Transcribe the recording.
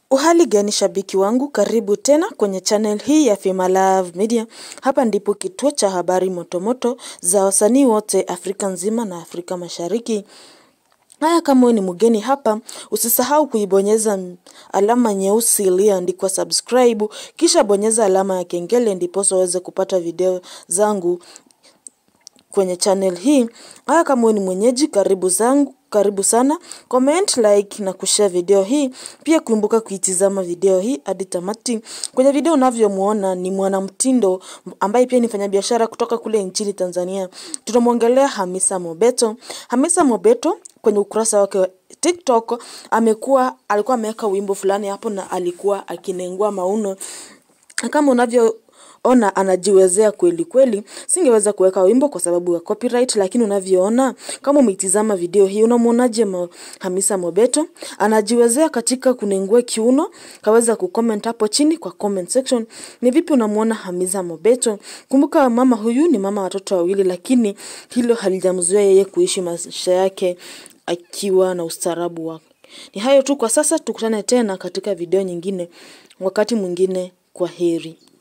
Uhali gani shabiki wangu, karibu tena kwenye channel hii ya Fema Love Media. Hapa ndipo kituo cha habari motomoto za wasanii wote Afrika nzima na Afrika Mashariki. Haya, kama wewe ni mgeni hapa, usisahau kuibonyeza alama nyeusi iliyoandikwa subscribe, kisha bonyeza alama ya kengele ndiposa uweze kupata video zangu kwenye channel hii. Haya, kama wewe ni mwenyeji, karibu zangu karibu sana, comment, like na kushare video hii. Pia kumbuka kuitizama video hii hadi tamati. Kwenye video unavyomuona ni mwanamtindo ambaye pia ni mfanyabiashara kutoka kule nchini Tanzania. Tunamwongelea Hamisa Mobeto. Hamisa Mobeto kwenye ukurasa wake wa TikTok amekuwa alikuwa ameweka wimbo fulani hapo na alikuwa akinengua mauno kama unavyo ona anajiwezea kweli kweli. Singeweza kuweka wimbo kwa sababu ya copyright, lakini unavyoona kama umeitizama video hii, unamwonaje ma Hamisa Mobeto anajiwezea katika kunengua kiuno? Kaweza kucomment hapo chini kwa comment section, ni vipi unamwona Hamisa Mobeto? Kumbuka mama huyu ni mama watoto wawili, lakini hilo halijamzuia yeye kuishi maisha yake akiwa na ustaarabu wake. Ni hayo tu kwa sasa, tukutane tena katika video nyingine wakati mwingine. Kwa heri.